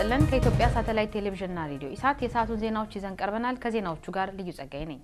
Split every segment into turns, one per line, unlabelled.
ይስጥልን። ከኢትዮጵያ ሳተላይት ቴሌቪዥንና ሬዲዮ ኢሳት የሰዓቱን ዜናዎች ይዘን ቀርበናል። ከዜናዎቹ ጋር ልዩ ጸጋይ ነኝ።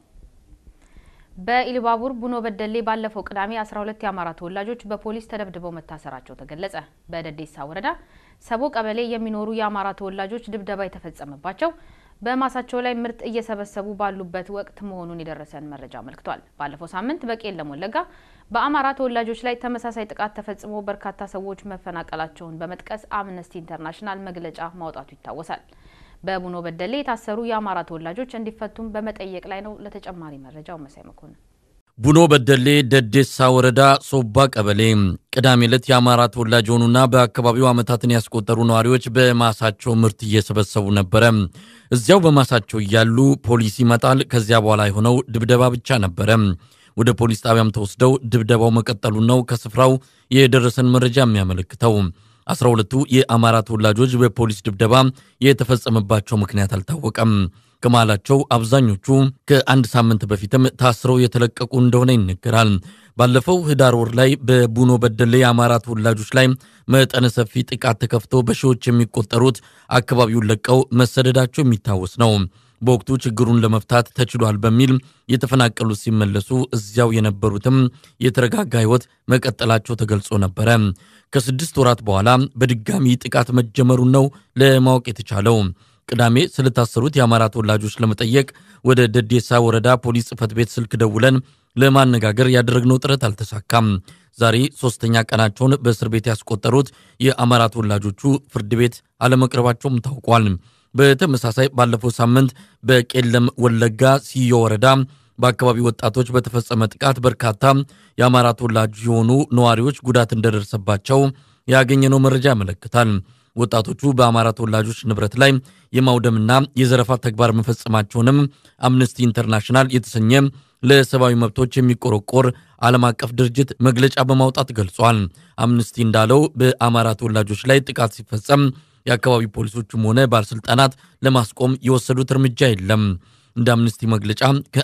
በኢሉባቡር ቡኖ በደሌ ባለፈው ቅዳሜ 12 የአማራ ተወላጆች በፖሊስ ተደብድበው መታሰራቸው ተገለጸ። በደዴሳ ወረዳ ሰቦ ቀበሌ የሚኖሩ የአማራ ተወላጆች ድብደባ የተፈጸመባቸው በማሳቸው ላይ ምርት እየሰበሰቡ ባሉበት ወቅት መሆኑን የደረሰን መረጃ አመልክቷል። ባለፈው ሳምንት በቄለም ወለጋ በአማራ ተወላጆች ላይ ተመሳሳይ ጥቃት ተፈጽሞ በርካታ ሰዎች መፈናቀላቸውን በመጥቀስ አምነስቲ ኢንተርናሽናል መግለጫ ማውጣቱ ይታወሳል። በቡኖ በደሌ የታሰሩ የአማራ ተወላጆች እንዲፈቱም በመጠየቅ ላይ ነው። ለተጨማሪ መረጃው መሳይ መኮንን
ቡኖ በደሌ ደዴሳ ወረዳ ሶባ ቀበሌ ቅዳሜ ዕለት የአማራ ተወላጅ የሆኑና በአካባቢው ዓመታትን ያስቆጠሩ ነዋሪዎች በማሳቸው ምርት እየሰበሰቡ ነበረ። እዚያው በማሳቸው እያሉ ፖሊስ ይመጣል። ከዚያ በኋላ የሆነው ድብደባ ብቻ ነበረ። ወደ ፖሊስ ጣቢያም ተወስደው ድብደባው መቀጠሉን ነው ከስፍራው የደረሰን መረጃ የሚያመለክተው። አስራ ሁለቱ የአማራ ተወላጆች በፖሊስ ድብደባ የተፈጸመባቸው ምክንያት አልታወቀም። ከመሃላቸው አብዛኞቹ ከአንድ ሳምንት በፊትም ታስረው የተለቀቁ እንደሆነ ይነገራል። ባለፈው ህዳር ወር ላይ በቡኖ በደሌ የአማራ ተወላጆች ላይ መጠነ ሰፊ ጥቃት ተከፍቶ በሺዎች የሚቆጠሩት አካባቢውን ለቀው መሰደዳቸው የሚታወስ ነው። በወቅቱ ችግሩን ለመፍታት ተችሏል በሚል የተፈናቀሉት ሲመለሱ እዚያው የነበሩትም የተረጋጋ ህይወት መቀጠላቸው ተገልጾ ነበረ። ከስድስት ወራት በኋላ በድጋሚ ጥቃት መጀመሩን ነው ለማወቅ የተቻለው። ቅዳሜ ስለታሰሩት የአማራ ተወላጆች ለመጠየቅ ወደ ደዴሳ ወረዳ ፖሊስ ጽሕፈት ቤት ስልክ ደውለን ለማነጋገር ያደረግነው ጥረት አልተሳካም። ዛሬ ሶስተኛ ቀናቸውን በእስር ቤት ያስቆጠሩት የአማራ ተወላጆቹ ፍርድ ቤት አለመቅረባቸውም ታውቋል። በተመሳሳይ ባለፈው ሳምንት በቄለም ወለጋ ሲዮ ወረዳ በአካባቢ ወጣቶች በተፈጸመ ጥቃት በርካታ የአማራ ተወላጅ የሆኑ ነዋሪዎች ጉዳት እንደደረሰባቸው ያገኘነው መረጃ ያመለክታል። ወጣቶቹ በአማራ ተወላጆች ንብረት ላይ የማውደምና የዘረፋ ተግባር መፈጸማቸውንም አምነስቲ ኢንተርናሽናል የተሰኘ ለሰብአዊ መብቶች የሚቆረቆር ዓለም አቀፍ ድርጅት መግለጫ በማውጣት ገልጿል። አምነስቲ እንዳለው በአማራ ተወላጆች ላይ ጥቃት ሲፈጸም የአካባቢ ፖሊሶችም ሆነ ባለሥልጣናት ለማስቆም የወሰዱት እርምጃ የለም። እንደ አምነስቲ መግለጫ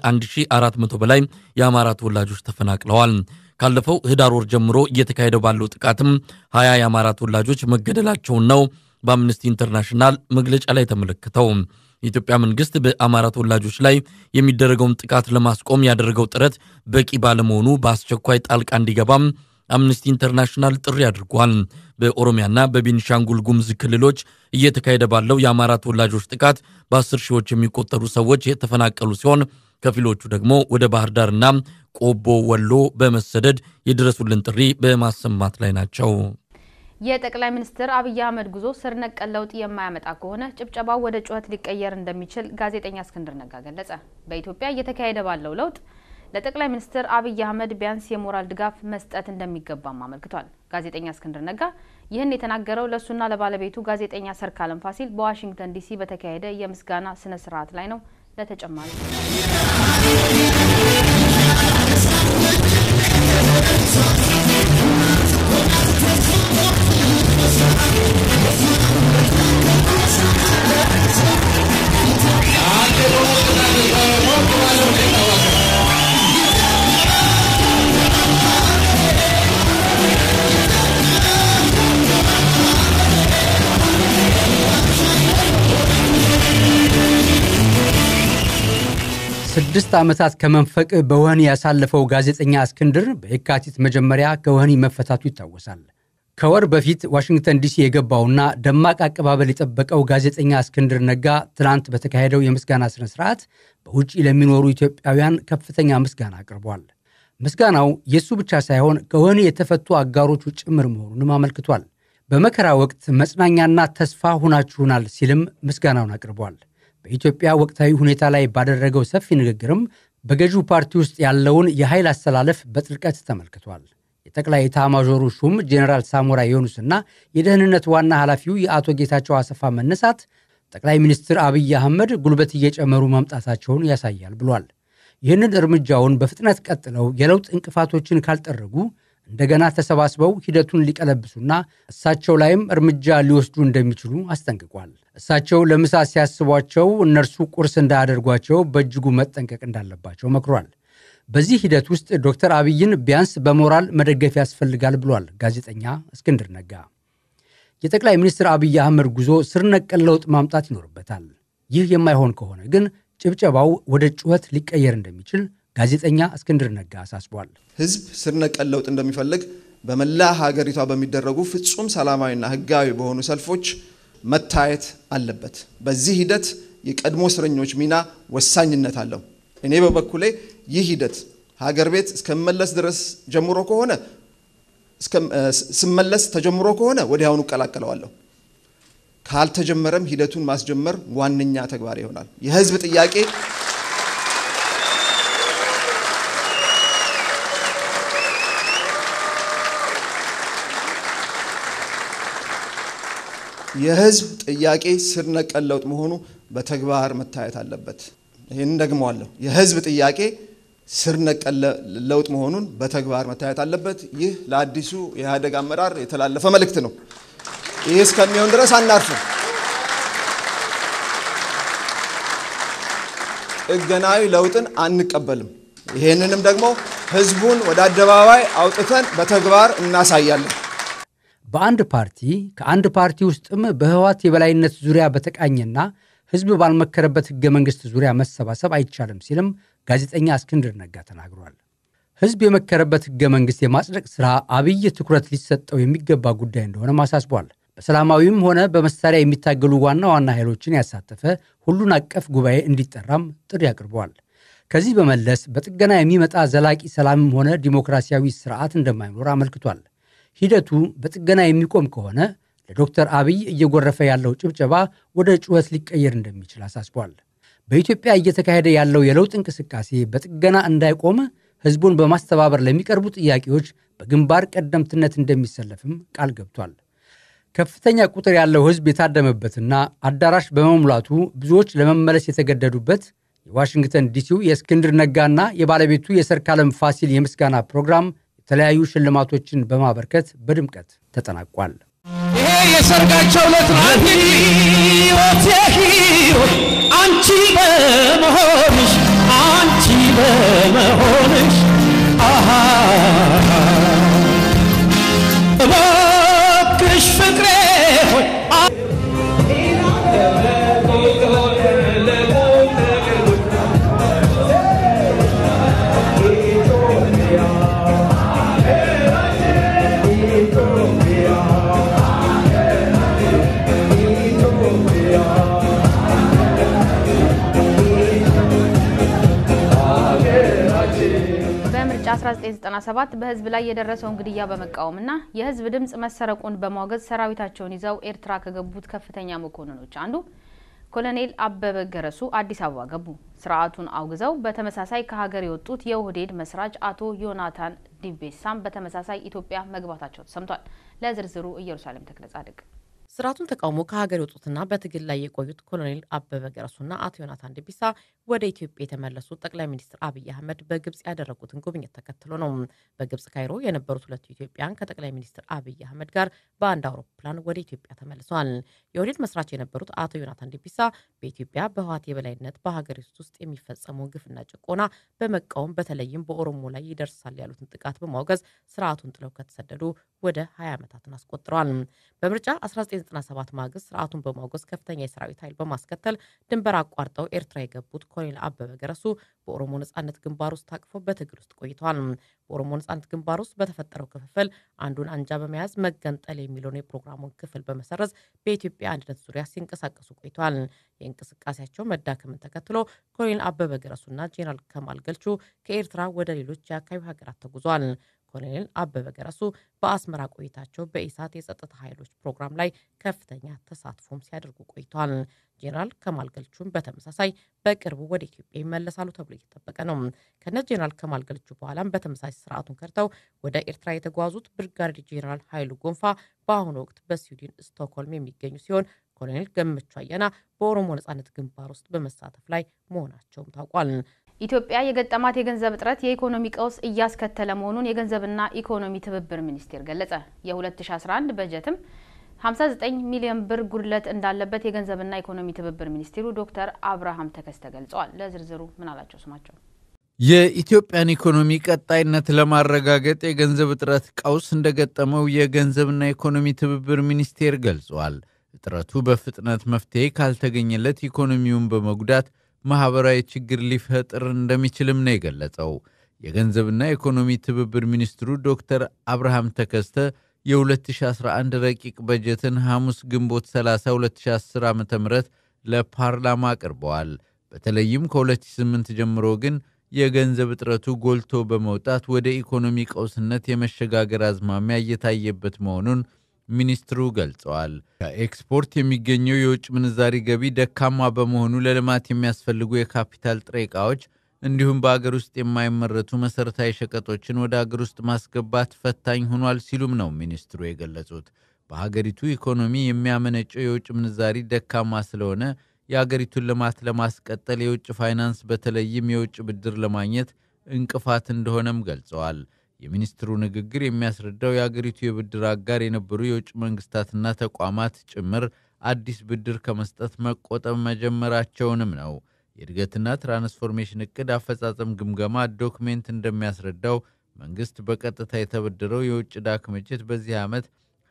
ከ1400 በላይ የአማራ ተወላጆች ተፈናቅለዋል። ካለፈው ህዳር ወር ጀምሮ እየተካሄደ ባለው ጥቃትም ሀያ የአማራ ተወላጆች መገደላቸውን ነው በአምነስቲ ኢንተርናሽናል መግለጫ ላይ የተመለከተው። የኢትዮጵያ መንግስት በአማራ ተወላጆች ላይ የሚደረገውን ጥቃት ለማስቆም ያደረገው ጥረት በቂ ባለመሆኑ በአስቸኳይ ጣልቃ እንዲገባም አምነስቲ ኢንተርናሽናል ጥሪ አድርጓል። በኦሮሚያና በቤኒሻንጉል ጉሙዝ ክልሎች እየተካሄደ ባለው የአማራ ተወላጆች ጥቃት በአስር ሺዎች የሚቆጠሩ ሰዎች የተፈናቀሉ ሲሆን ከፊሎቹ ደግሞ ወደ ባህር ዳርና ቆቦ ወሎ በመሰደድ የድረሱልን ጥሪ በማሰማት ላይ ናቸው።
የጠቅላይ ሚኒስትር አብይ አህመድ ጉዞ ስር ነቀል ለውጥ የማያመጣ ከሆነ ጭብጨባው ወደ ጩኸት ሊቀየር እንደሚችል ጋዜጠኛ እስክንድር ነጋ ገለጸ። በኢትዮጵያ እየተካሄደ ባለው ለውጥ ለጠቅላይ ሚኒስትር አብይ አህመድ ቢያንስ የሞራል ድጋፍ መስጠት እንደሚገባም አመልክቷል። ጋዜጠኛ እስክንድር ነጋ ይህን የተናገረው ለእሱና ለባለቤቱ ጋዜጠኛ ሰርካለም ፋሲል በዋሽንግተን ዲሲ በተካሄደ የምስጋና ስነ ስርዓት ላይ ነው። ለተጨማሪ
ስድስት ዓመታት ከመንፈቅ በወህኒ ያሳለፈው ጋዜጠኛ እስክንድር በየካቲት መጀመሪያ ከወህኒ መፈታቱ ይታወሳል። ከወር በፊት ዋሽንግተን ዲሲ የገባውና ደማቅ አቀባበል የጠበቀው ጋዜጠኛ እስክንድር ነጋ ትናንት በተካሄደው የምስጋና ሥነ ሥርዓት በውጭ ለሚኖሩ ኢትዮጵያውያን ከፍተኛ ምስጋና አቅርቧል። ምስጋናው የእሱ ብቻ ሳይሆን ከወህኒ የተፈቱ አጋሮቹ ጭምር መሆኑንም አመልክቷል። በመከራ ወቅት መጽናኛና ተስፋ ሁናችሁናል ሲልም ምስጋናውን አቅርቧል። በኢትዮጵያ ወቅታዊ ሁኔታ ላይ ባደረገው ሰፊ ንግግርም በገዢው ፓርቲ ውስጥ ያለውን የኃይል አስተላለፍ በጥልቀት ተመልክቷል። የጠቅላይ ኤታማዦሩ ሹም ጄኔራል ሳሞራ ዮኑስና የደህንነት ዋና ኃላፊው የአቶ ጌታቸው አሰፋ መነሳት ጠቅላይ ሚኒስትር አብይ አህመድ ጉልበት እየጨመሩ መምጣታቸውን ያሳያል ብሏል። ይህንን እርምጃውን በፍጥነት ቀጥለው የለውጥ እንቅፋቶችን ካልጠረጉ እንደገና ተሰባስበው ሂደቱን ሊቀለብሱና እሳቸው ላይም እርምጃ ሊወስዱ እንደሚችሉ አስጠንቅቋል። እሳቸው ለምሳ ሲያስቧቸው እነርሱ ቁርስ እንዳያደርጓቸው በእጅጉ መጠንቀቅ እንዳለባቸው መክሯል። በዚህ ሂደት ውስጥ ዶክተር አብይን ቢያንስ በሞራል መደገፍ ያስፈልጋል ብሏል ጋዜጠኛ እስክንድር ነጋ። የጠቅላይ ሚኒስትር አብይ አህመድ ጉዞ ስር ነቀል ለውጥ ማምጣት ይኖርበታል። ይህ የማይሆን ከሆነ ግን ጭብጨባው ወደ ጩኸት ሊቀየር እንደሚችል ጋዜጠኛ እስክንድር ነጋ አሳስቧል።
ህዝብ ስር ነቀል ለውጥ እንደሚፈልግ በመላ ሀገሪቷ በሚደረጉ ፍጹም ሰላማዊና ህጋዊ በሆኑ ሰልፎች መታየት አለበት። በዚህ ሂደት የቀድሞ እስረኞች ሚና ወሳኝነት አለው። እኔ በበኩሌ ይህ ሂደት ሀገር ቤት እስከመለስ ድረስ ጀምሮ ከሆነ ስመለስ ተጀምሮ ከሆነ ወዲያውኑ እቀላቀለዋለሁ። ካልተጀመረም ሂደቱን ማስጀመር ዋነኛ ተግባር ይሆናል። የህዝብ ጥያቄ የህዝብ ጥያቄ ስር ነቀል ለውጥ መሆኑ በተግባር መታየት አለበት። ይህን ደግመዋለሁ። የህዝብ ጥያቄ ስር ነቀል ለውጥ መሆኑን በተግባር መታየት አለበት። ይህ ለአዲሱ የኢህአዴግ አመራር የተላለፈ መልእክት ነው። ይህ እስከሚሆን ድረስ አናርፍም። ጥገናዊ ለውጥን አንቀበልም። ይህንንም ደግሞ ህዝቡን ወደ አደባባይ አውጥተን በተግባር እናሳያለን።
በአንድ ፓርቲ ከአንድ ፓርቲ ውስጥም በህወሓት የበላይነት ዙሪያ በተቃኘና ህዝብ ባልመከረበት ህገ መንግሥት ዙሪያ መሰባሰብ አይቻልም ሲልም ጋዜጠኛ እስክንድር ነጋ ተናግሯል። ህዝብ የመከረበት ህገ መንግሥት የማጽደቅ ሥራ አብይ ትኩረት ሊሰጠው የሚገባ ጉዳይ እንደሆነም አሳስቧል። በሰላማዊም ሆነ በመሳሪያ የሚታገሉ ዋና ዋና ኃይሎችን ያሳተፈ ሁሉን አቀፍ ጉባኤ እንዲጠራም ጥሪ አቅርበዋል። ከዚህ በመለስ በጥገና የሚመጣ ዘላቂ ሰላምም ሆነ ዲሞክራሲያዊ ስርዓት እንደማይኖር አመልክቷል። ሂደቱ በጥገና የሚቆም ከሆነ ለዶክተር አብይ እየጎረፈ ያለው ጭብጨባ ወደ ጩኸት ሊቀየር እንደሚችል አሳስቧል። በኢትዮጵያ እየተካሄደ ያለው የለውጥ እንቅስቃሴ በጥገና እንዳይቆም ህዝቡን በማስተባበር ለሚቀርቡ ጥያቄዎች በግንባር ቀደምትነት እንደሚሰለፍም ቃል ገብቷል። ከፍተኛ ቁጥር ያለው ህዝብ የታደመበትና አዳራሽ በመሙላቱ ብዙዎች ለመመለስ የተገደዱበት የዋሽንግተን ዲሲው የእስክንድር ነጋና የባለቤቱ የሰርካለም ፋሲል የምስጋና ፕሮግራም የተለያዩ ሽልማቶችን በማበርከት በድምቀት ተጠናቋል።
ይሄ የሰርጋቸው ዕለት ናት። ሕይወት የሕይወት አንቺ በመሆንሽ አንቺ በመሆንሽ አሃ እባክሽ ፍቅሬ ሆይ
በምርጫ 1997 በህዝብ ላይ የደረሰውን ግድያ በመቃወምና የህዝብ ድምፅ መሰረቁን በማውገዝ ሰራዊታቸውን ይዘው ኤርትራ ከገቡት ከፍተኛ መኮንኖች አንዱ ኮሎኔል አበበ ገረሱ አዲስ አበባ ገቡ። ስርዓቱን አውግዘው በተመሳሳይ ከሀገር የወጡት የኦህዴድ መስራች አቶ ዮናታን ዲቤሳም በተመሳሳይ ኢትዮጵያ መግባታቸው ተሰምቷል። ለዝርዝሩ ኢየሩሳሌም ተክለ ጻድቅ
ስርዓቱን ተቃውሞ ከሀገር የወጡትና በትግል ላይ የቆዩት ኮሎኔል አበበ ገረሱና አቶ ዮናታን ዲቢሳ ወደ ኢትዮጵያ የተመለሱት ጠቅላይ ሚኒስትር አብይ አህመድ በግብጽ ያደረጉትን ጉብኝት ተከትሎ ነው። በግብጽ ካይሮ የነበሩት ሁለቱ ኢትዮጵያን ከጠቅላይ ሚኒስትር አብይ አህመድ ጋር በአንድ አውሮፕላን ወደ ኢትዮጵያ ተመልሰዋል። የኦህዴድ መስራች የነበሩት አቶ ዮናታን ዲቢሳ በኢትዮጵያ በህወሓት የበላይነት በሀገሪቱ ውስጥ የሚፈጸመውን ግፍና ጭቆና በመቃወም በተለይም በኦሮሞ ላይ ይደርሳል ያሉትን ጥቃት በማውገዝ ስርዓቱን ጥለው ከተሰደዱ ወደ 20 ዓመታትን አስቆጥረዋል። በምርጫ 1997 ማግስት ስርዓቱን በማውገዝ ከፍተኛ የሰራዊት ኃይል በማስከተል ድንበር አቋርጠው ኤርትራ የገቡት ኮሎኔል አበበ ገረሱ በኦሮሞ ነጻነት ግንባር ውስጥ ታቅፈው በትግል ውስጥ ቆይተዋል። በኦሮሞ ነጻነት ግንባር ውስጥ በተፈጠረው ክፍፍል አንዱን አንጃ በመያዝ መገንጠል የሚለውን የፕሮግራሙን ክፍል በመሰረዝ በኢትዮጵያ አንድነት ዙሪያ ሲንቀሳቀሱ ቆይተዋል። የእንቅስቃሴያቸው መዳከምን ተከትሎ ኮሎኔል አበበ ገረሱና ጄኔራል ከማል ገልቹ ከኤርትራ ወደ ሌሎች የአካባቢ ሀገራት ተጉዟል። ኮሎኔል አበበ ገረሱ በአስመራ ቆይታቸው በኢሳት የጸጥታ ኃይሎች ፕሮግራም ላይ ከፍተኛ ተሳትፎም ሲያደርጉ ቆይተዋል። ጄኔራል ከማል ገልቹም በተመሳሳይ በቅርቡ ወደ ኢትዮጵያ ይመለሳሉ ተብሎ እየተጠበቀ ነው። ከነ ጄኔራል ከማል ገልቹ በኋላም በተመሳሳይ ስርዓቱን ከድተው ወደ ኤርትራ የተጓዙት ብርጋዴር ጄኔራል ኃይሉ ጎንፋ በአሁኑ ወቅት በስዊድን ስቶክሆልም የሚገኙ ሲሆን ኮሎኔል ገመቹ አየና በኦሮሞ ነጻነት ግንባር ውስጥ በመሳተፍ ላይ መሆናቸውም ታውቋል።
ኢትዮጵያ የገጠማት የገንዘብ እጥረት የኢኮኖሚ ቀውስ እያስከተለ መሆኑን የገንዘብና ኢኮኖሚ ትብብር ሚኒስቴር ገለጸ። የ2011 በጀትም 59 ሚሊዮን ብር ጉድለት እንዳለበት የገንዘብና ኢኮኖሚ ትብብር ሚኒስትሩ ዶክተር አብርሃም ተከስተ ገልጸዋል። ለዝርዝሩ ምን አላቸው ስማቸው
የኢትዮጵያን ኢኮኖሚ ቀጣይነት ለማረጋገጥ የገንዘብ እጥረት ቀውስ እንደገጠመው የገንዘብና ኢኮኖሚ ትብብር ሚኒስቴር ገልጿል። እጥረቱ በፍጥነት መፍትሄ ካልተገኘለት ኢኮኖሚውን በመጉዳት ማኅበራዊ ችግር ሊፈጥር እንደሚችልም ነው የገለጸው። የገንዘብና ኢኮኖሚ ትብብር ሚኒስትሩ ዶክተር አብርሃም ተከስተ የ2011 ረቂቅ በጀትን ሐሙስ ግንቦት 30 2010 ዓ ም ለፓርላማ አቅርበዋል። በተለይም ከ2008 ጀምሮ ግን የገንዘብ እጥረቱ ጎልቶ በመውጣት ወደ ኢኮኖሚ ቀውስነት የመሸጋገር አዝማሚያ እየታየበት መሆኑን ሚኒስትሩ ገልጸዋል። ከኤክስፖርት የሚገኘው የውጭ ምንዛሪ ገቢ ደካማ በመሆኑ ለልማት የሚያስፈልጉ የካፒታል ጥሬ ዕቃዎች እንዲሁም በአገር ውስጥ የማይመረቱ መሠረታዊ ሸቀጦችን ወደ አገር ውስጥ ማስገባት ፈታኝ ሆኗል ሲሉም ነው ሚኒስትሩ የገለጹት። በሀገሪቱ ኢኮኖሚ የሚያመነጨው የውጭ ምንዛሪ ደካማ ስለሆነ የአገሪቱን ልማት ለማስቀጠል የውጭ ፋይናንስ በተለይም የውጭ ብድር ለማግኘት እንቅፋት እንደሆነም ገልጸዋል። የሚኒስትሩ ንግግር የሚያስረዳው የአገሪቱ የብድር አጋር የነበሩ የውጭ መንግስታትና ተቋማት ጭምር አዲስ ብድር ከመስጠት መቆጠብ መጀመራቸውንም ነው። የእድገትና ትራንስፎርሜሽን እቅድ አፈጻጸም ግምገማ ዶክሜንት እንደሚያስረዳው መንግሥት በቀጥታ የተበደረው የውጭ ዕዳ ክምችት በዚህ ዓመት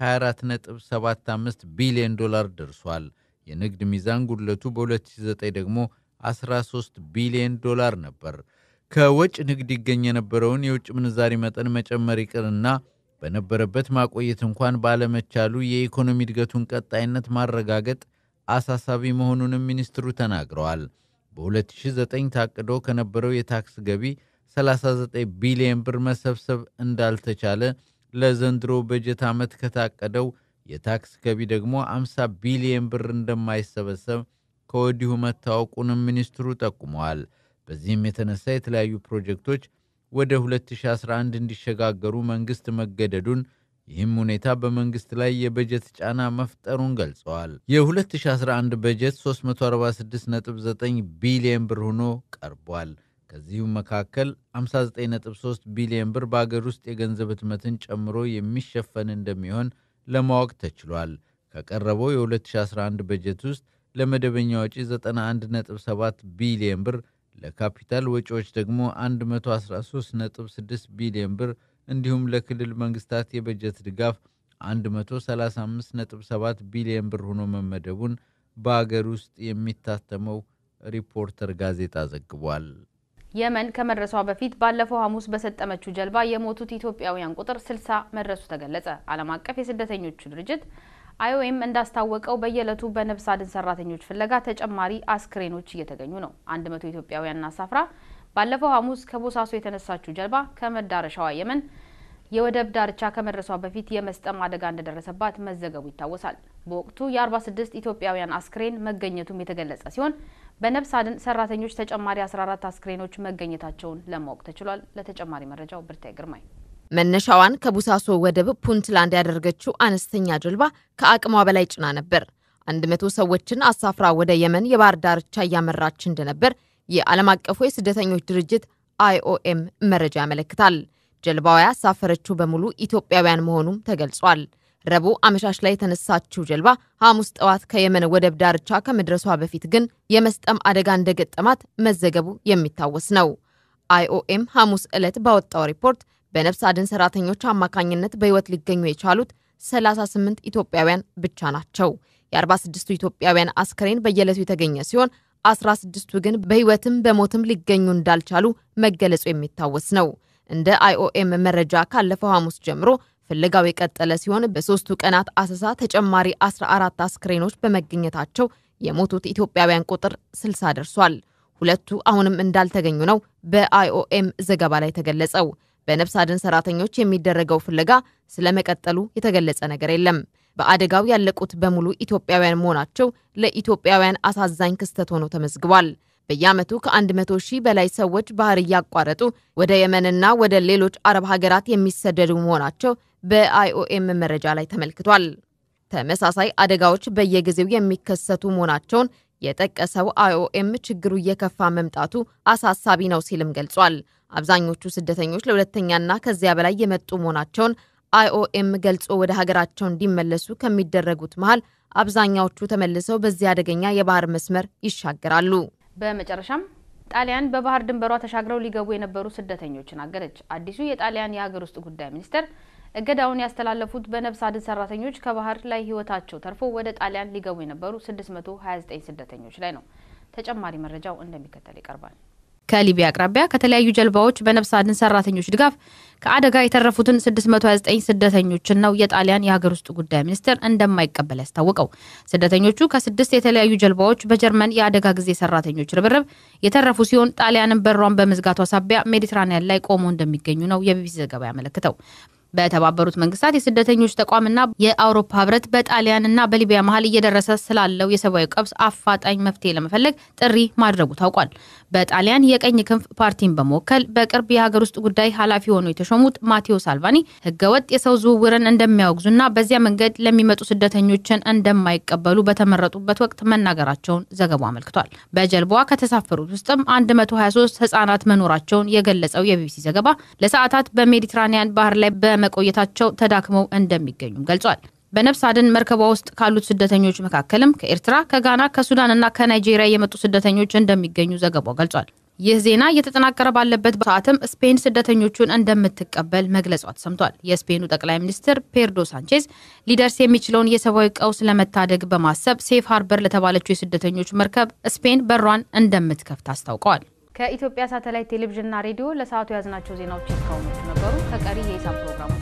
24.75 ቢሊዮን ዶላር ደርሷል። የንግድ ሚዛን ጉድለቱ በ2009 ደግሞ 13 ቢሊዮን ዶላር ነበር። ከወጭ ንግድ ይገኝ የነበረውን የውጭ ምንዛሪ መጠን መጨመር ይቅርና በነበረበት ማቆየት እንኳን ባለመቻሉ የኢኮኖሚ እድገቱን ቀጣይነት ማረጋገጥ አሳሳቢ መሆኑንም ሚኒስትሩ ተናግረዋል። በ2009 ታቅዶ ከነበረው የታክስ ገቢ 39 ቢሊዮን ብር መሰብሰብ እንዳልተቻለ ለዘንድሮ በጀት ዓመት ከታቀደው የታክስ ገቢ ደግሞ 50 ቢሊዮን ብር እንደማይሰበሰብ ከወዲሁ መታወቁንም ሚኒስትሩ ጠቁመዋል። በዚህም የተነሳ የተለያዩ ፕሮጀክቶች ወደ 2011 እንዲሸጋገሩ መንግሥት መገደዱን ይህም ሁኔታ በመንግሥት ላይ የበጀት ጫና መፍጠሩን ገልጸዋል። የ2011 በጀት 346.9 ቢሊዮን ብር ሆኖ ቀርቧል። ከዚሁም መካከል 59.3 ቢሊዮን ብር በአገር ውስጥ የገንዘብ ህትመትን ጨምሮ የሚሸፈን እንደሚሆን ለማወቅ ተችሏል። ከቀረበው የ2011 በጀት ውስጥ ለመደበኛ ወጪ 91.7 ቢሊዮን ብር፣ ለካፒታል ወጪዎች ደግሞ 113.6 ቢሊዮን ብር እንዲሁም ለክልል መንግስታት የበጀት ድጋፍ 135.7 ቢሊዮን ብር ሆኖ መመደቡን በአገር ውስጥ የሚታተመው ሪፖርተር ጋዜጣ ዘግቧል።
የመን ከመድረሷ በፊት ባለፈው ሐሙስ በሰጠመችው ጀልባ የሞቱት ኢትዮጵያውያን ቁጥር 60 መድረሱ ተገለጸ። ዓለም አቀፍ የስደተኞቹ ድርጅት አይኦኤም እንዳስታወቀው በየዕለቱ በነፍስ አድን ሰራተኞች ፍለጋ ተጨማሪ አስክሬኖች እየተገኙ ነው። 100 ኢትዮጵያውያንን አሳፍራ ባለፈው ሐሙስ ከቦሳሶ የተነሳችው ጀልባ ከመዳረሻዋ የመን የወደብ ዳርቻ ከመድረሷ በፊት የመስጠም አደጋ እንደደረሰባት መዘገቡ ይታወሳል። በወቅቱ የ46 ኢትዮጵያውያን አስክሬን መገኘቱም የተገለጸ ሲሆን በነፍስ አድን ሰራተኞች ተጨማሪ 14 አስክሬኖች መገኘታቸውን ለማወቅ ተችሏል። ለተጨማሪ መረጃው ብርታይ ግርማይ።
መነሻዋን ከቡሳሶ ወደብ ፑንትላንድ ያደረገችው አነስተኛ ጀልባ ከአቅሟ በላይ ጭና ነበር። 100 ሰዎችን አሳፍራ ወደ የመን የባህር ዳርቻ እያመራች እንደነበር የዓለም አቀፉ የስደተኞች ድርጅት አይኦኤም መረጃ ያመለክታል። ጀልባዋ ያሳፈረችው በሙሉ ኢትዮጵያውያን መሆኑም ተገልጿል። ረቡዕ አመሻሽ ላይ የተነሳችው ጀልባ ሐሙስ ጠዋት ከየመን ወደብ ዳርቻ ከመድረሷ በፊት ግን የመስጠም አደጋ እንደገጠማት መዘገቡ የሚታወስ ነው። አይኦኤም ሐሙስ ዕለት ባወጣው ሪፖርት በነፍስ አድን ሰራተኞች አማካኝነት በሕይወት ሊገኙ የቻሉት 38 ኢትዮጵያውያን ብቻ ናቸው። የ46ቱ ኢትዮጵያውያን አስክሬን በየዕለቱ የተገኘ ሲሆን 16ቱ ግን በሕይወትም በሞትም ሊገኙ እንዳልቻሉ መገለጹ የሚታወስ ነው። እንደ አይኦኤም መረጃ ካለፈው ሐሙስ ጀምሮ ፍለጋው የቀጠለ ሲሆን በሶስቱ ቀናት አሰሳ ተጨማሪ 14 አስክሬኖች በመገኘታቸው የሞቱት ኢትዮጵያውያን ቁጥር 60 ደርሷል። ሁለቱ አሁንም እንዳልተገኙ ነው በአይኦኤም ዘገባ ላይ ተገለጸው። በነፍስ አድን ሰራተኞች የሚደረገው ፍለጋ ስለመቀጠሉ የተገለጸ ነገር የለም። በአደጋው ያለቁት በሙሉ ኢትዮጵያውያን መሆናቸው ለኢትዮጵያውያን አሳዛኝ ክስተት ሆኖ ተመዝግቧል። በየዓመቱ ከ100 ሺህ በላይ ሰዎች ባህር እያቋረጡ ወደ የመንና ወደ ሌሎች አረብ ሀገራት የሚሰደዱ መሆናቸው በአይኦኤም መረጃ ላይ ተመልክቷል። ተመሳሳይ አደጋዎች በየጊዜው የሚከሰቱ መሆናቸውን የጠቀሰው አይኦኤም ችግሩ እየከፋ መምጣቱ አሳሳቢ ነው ሲልም ገልጿል። አብዛኞቹ ስደተኞች ለሁለተኛና ከዚያ በላይ የመጡ መሆናቸውን አይኦኤም ገልጾ ወደ ሀገራቸው እንዲመለሱ ከሚደረጉት መሃል አብዛኛዎቹ ተመልሰው በዚህ አደገኛ የባህር መስመር ይሻገራሉ።
በመጨረሻም ጣሊያን በባህር ድንበሯ ተሻግረው ሊገቡ የነበሩ ስደተኞችን አገደች። አዲሱ የጣሊያን የሀገር ውስጥ ጉዳይ ሚኒስቴር እገዳውን ያስተላለፉት በነፍስ አድን ሰራተኞች ከባህር ላይ ህይወታቸው ተርፎ ወደ ጣሊያን ሊገቡ የነበሩ 629 ስደተኞች ላይ ነው። ተጨማሪ መረጃው እንደሚከተል ይቀርባል። ከሊቢያ አቅራቢያ ከተለያዩ ጀልባዎች በነፍስ አድን ሰራተኞች ድጋፍ ከአደጋ የተረፉትን 629 ስደተኞችን ነው የጣሊያን የሀገር ውስጥ ጉዳይ ሚኒስቴር እንደማይቀበል ያስታወቀው። ስደተኞቹ ከስድስት የተለያዩ ጀልባዎች በጀርመን የአደጋ ጊዜ ሰራተኞች ርብርብ የተረፉ ሲሆን ጣሊያንን በሯን በመዝጋቷ ሳቢያ ሜዲትራኒያን ላይ ቆሞ እንደሚገኙ ነው የቢቢሲ ዘገባ ያመለክተው። በተባበሩት መንግስታት የስደተኞች ተቋምና የአውሮፓ ህብረት በጣሊያንና በሊቢያ መሀል እየደረሰ ስላለው የሰብአዊ ቀውስ አፋጣኝ መፍትሄ ለመፈለግ ጥሪ ማድረጉ ታውቋል። በጣሊያን የቀኝ ክንፍ ፓርቲን በመወከል በቅርብ የሀገር ውስጥ ጉዳይ ኃላፊ ሆነው የተሾሙት ማቴዎ ሳልቫኒ ህገወጥ የሰው ዝውውርን እንደሚያወግዙና በዚያ መንገድ ለሚመጡ ስደተኞችን እንደማይቀበሉ በተመረጡበት ወቅት መናገራቸውን ዘገባው አመልክቷል። በጀልባዋ ከተሳፈሩት ውስጥም 123 ህጻናት መኖራቸውን የገለጸው የቢቢሲ ዘገባ ለሰዓታት በሜዲትራኒያን ባህር ላይ በመቆየታቸው ተዳክመው እንደሚገኙም ገልጿል። በነፍስ አድን መርከቧ ውስጥ ካሉት ስደተኞች መካከልም ከኤርትራ፣ ከጋና፣ ከሱዳንና ከናይጄሪያ የመጡ ስደተኞች እንደሚገኙ ዘገባው ገልጿል። ይህ ዜና እየተጠናቀረ ባለበት ሰዓትም ስፔን ስደተኞቹን እንደምትቀበል መግለጿ ተሰምቷል። የስፔኑ ጠቅላይ ሚኒስትር ፔድሮ ሳንቼዝ ሊደርስ የሚችለውን የሰብአዊ ቀውስ ለመታደግ በማሰብ ሴፍ ሃርበር ለተባለችው የስደተኞች መርከብ ስፔን በሯን እንደምትከፍት አስታውቀዋል። ከኢትዮጵያ ሳተላይት ቴሌቪዥንና ሬዲዮ ለሰዓቱ የያዝናቸው ዜናዎች እስካሁኖቹ ነበሩ። ከቀሪ የሂሳብ ፕሮግራሞች